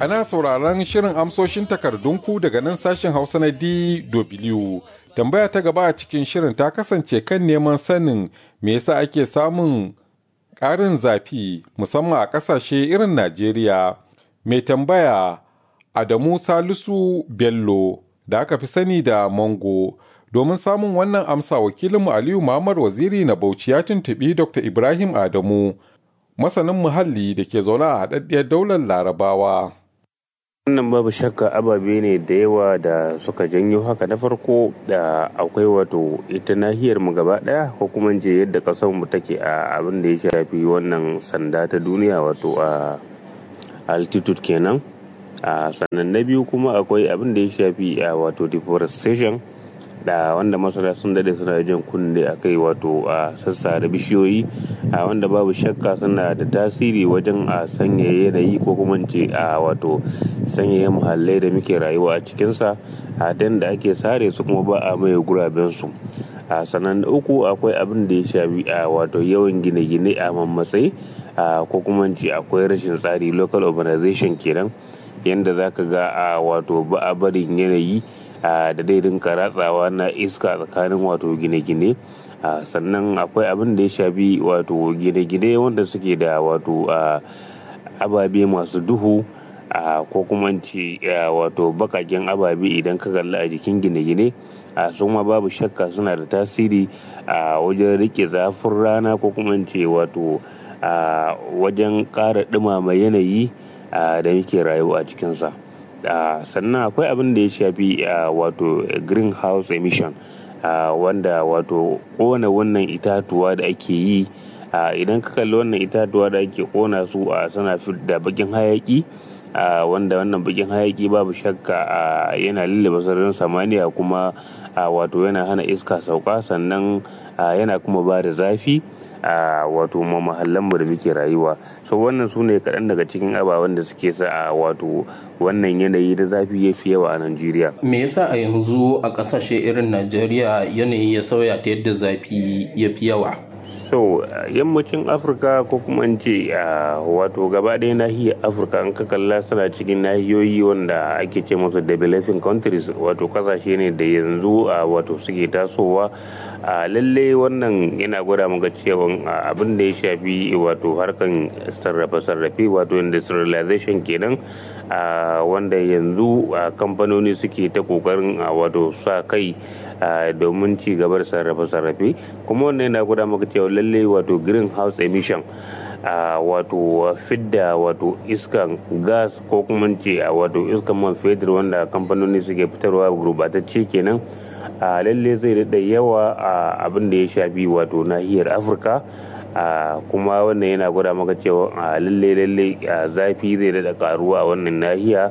Ana sauraron shirin amsoshin takardunku daga nan sashen Hausa na DW. Tambaya ta gaba a cikin shirin ta kasance kan neman sanin me yasa ake samun ƙarin zafi musamman a ƙasashe irin Najeriya. Mai tambaya Adamu Salisu Bello da aka fi sani da Mango. Domin samun wannan amsa wakilinmu Aliyu Muhammad Waziri na Bauchi ya tuntuɓi Dr. Ibrahim Adamu, masanin muhalli da ke zaune a haɗaɗɗiyar daular Larabawa. wannan babu shakka ababe ne da yawa da suka janyo haka na farko da akwai wato ita nahiyar mu gaba daya ko kuma je yadda kasar mu take a abin da ya shafi wannan sanda ta duniya wato a altitude kenan a sannan na biyu kuma akwai abin da ya shafi a wato deforestation da wanda masana sun dade suna jan kunne a kai wato a sassa da bishiyoyi a wanda babu shakka suna da tasiri wajen a sanya yanayi ko kuma ce a wato sanyaya muhallai da muke rayuwa a cikinsa a dan da ake sare su kuma ba a maye gurabensu a sannan uku akwai abin da ya shafi a wato yawan gine-gine a mammatsayi ko kuma ce akwai rashin tsari local urbanization kenan yadda za ka ga a wato ba a barin yanayi da dai rinka ratsawa na iska tsakanin wato gine-gine sannan akwai abin da ya shafi wato gine-gine wanda suke da wato ababe masu duhu ko kuma ce wato bakaken ababe idan ka kalli a jikin gine-gine su ma babu shakka suna da tasiri a wajen rike zafin rana ko kuma ce wato wajen ƙara ɗumama yanayi da muke rayuwa a cikinsa. Uh, sannan akwai abin da ya shafi uh, wato greenhouse emission uh, wanda wato kona wannan itatuwa da ake yi idan ka kalli wannan itatuwa da ake kona su a suna da bakin hayaki wanda wannan bakin hayaki babu shakka yana lullaba sararin samaniya kuma wato yana hana iska sauka sannan yana kuma ba da zafi a wato mahallanmu da muke rayuwa so wannan su ne kaɗan daga cikin ababen da suke sa a wato wannan yanayi da zafi ya fi yawa a najeriya me yasa a yanzu a ƙasashe irin najeriya yanayi ya sauya ta yadda zafi ya fi yawa so yammacin afirka ko kuma in ce wato gaba ɗaya nahiyar afirka an ka kalla suna cikin nahiyoyi wanda ake ce musu developing countries wato kasashe ne da yanzu wato suke tasowa a lalle wannan yana gwada maka cewa abin da ya shafi wato harkan sarrafe-sarrafe wato industrialization kenan wanda yanzu kamfanoni suke ta kokarin wato sa kai domin ci gaba da sarrafe-sarrafe kuma wannan yana gwada maka cewa lalle wato greenhouse emission a wato fidda wato iskan gas ko kuma ce a wato iskan man fetur wanda kamfanoni suke fitarwa gurbatacce kenan a lalle zai daɗa yawa a abin da ya shafi wato nahiyar afirka kuma wannan yana gwada maka cewa a lalle lalle zafi zai daɗa karuwa a wannan nahiya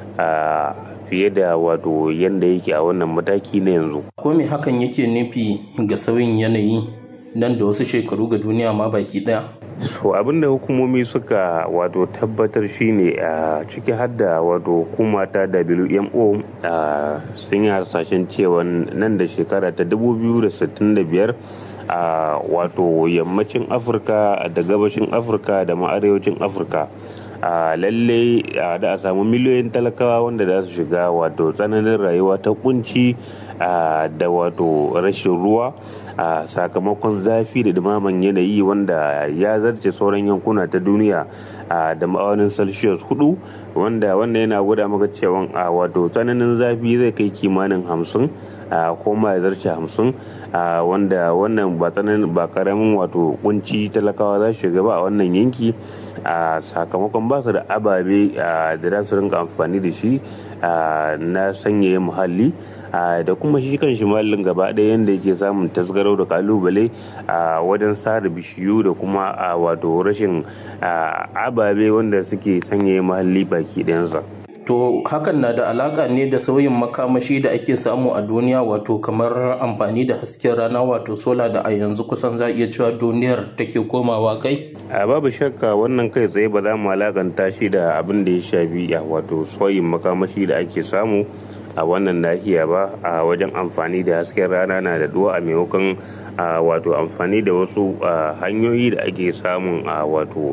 fiye da wato yadda yake a wannan mataki na yanzu ko me hakan yake nufi ga sauyin yanayi nan da wasu shekaru ga duniya ma baki daya so abinda hukumomi suka wato tabbatar shine a ciki hadda wato hukuma ta wmo sun yi harsashen cewa nan da shekara ta 2065 a wato yammacin afirka da gabashin afirka da ma arewacin afirka a lalle da a samu miliyoyin talakawa wanda za su shiga wato tsananin rayuwa ta kunci da wato rashin ruwa a sakamakon zafi da dumaman yanayi wanda ya zarce sauran yankuna ta duniya da ma'aunin celsius hudu wanda wanda yana gwada maka cewa a wato tsananin zafi zai kai kimanin hamsin ko ma ya zarce hamsin wanda wannan ba tsananin ba karamin wato kunci talakawa za su shiga ba a wannan yanki a sakamakon ba su da ababe da za su rinka amfani da shi na sanyaya muhalli da kuma shi kan shi muhallin gaba ɗaya yadda yake samun tasgarau da kalubale a wajen sare bishiyu da kuma wato rashin ababe wanda suke sanyaya muhalli baki ɗayansa. To hakan na da alaka ne da sauyin makamashi da ake samu a duniya wato kamar amfani da hasken rana wato sola da a yanzu kusan za iya cewa duniyar take komawa kai? A babu shakka wannan kai tsaye ba za mu alakanta shi da abin da ya shafi wato sauyin makamashi da ake samu a wannan nahiya ba a wajen amfani da hasken rana na da duwa a maimakon wato amfani da wasu hanyoyi da ake samun a wato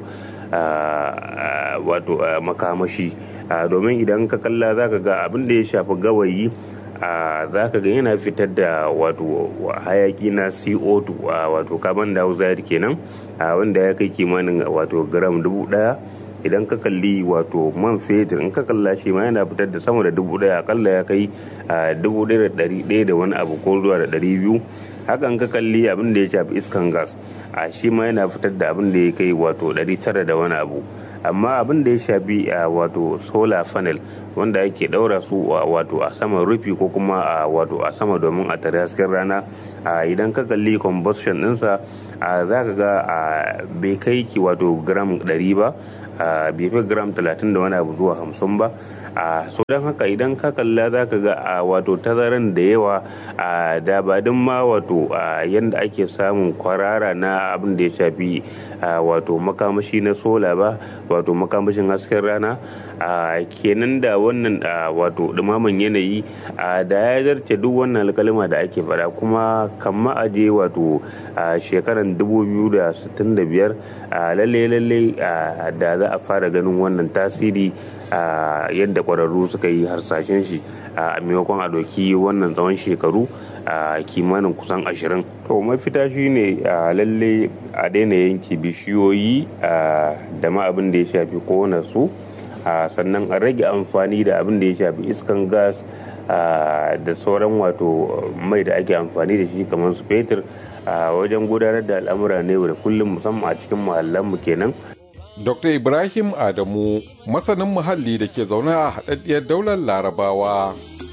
wato makamashi domin idan ka kalla za ka ga abin da ya shafi gawayi za ka ga yana fitar da wato hayaki na co2 wato carbon dioxide kenan wanda ya kai kimanin wato gram dubu daya idan ka kalli wato man fetur in ka kalla shi ma yana fitar da sama da dubu daya akalla ya kai dubu daya da dari daya da wani abu ko zuwa da dari biyu hakan ka kalli abin da ya shafi iskan gas a shi ma yana fitar da abin da ya kai wato dari tara da wani abu amma abin da ya shafi a wato solar panel wanda ake daura su wato a saman rufi ko kuma a wato a sama domin a tare hasken rana idan ka kalli combustion dinsa za ka ga bai kai ki wato gram 100 ba bai fi gram 30 da wani abu zuwa 50 ba so don haka idan ka kalla za ka ga a wato tazaran da yawa a dabadin ma wato yadda ake samun kwarara na abin da ya shafi wato makamashi na sola ba wato makamashin hasken rana kenan da wannan wato dumaman yanayi da ya zarce duk wannan alkalima da ake fada kuma kamma aje wato shekaran 2065 lalle lalle da za a fara ganin wannan tasiri yadda kwararru suka yi harsashen shi a maimakon a doki wannan tsawon shekaru a kimanin kusan ashirin to mafita shi ne a lalle a daina yanke bishiyoyi da ma abin da ya shafi kona su sannan a rage amfani da abin da ya shafi iskan gas da sauran wato mai da ake amfani da shi kamar su fetur wajen gudanar da al'amura ne da kullum musamman a cikin muhallanmu kenan Dr. Ibrahim Adamu, masanin muhalli da ke zaune a haɗaɗɗiyar daular Larabawa.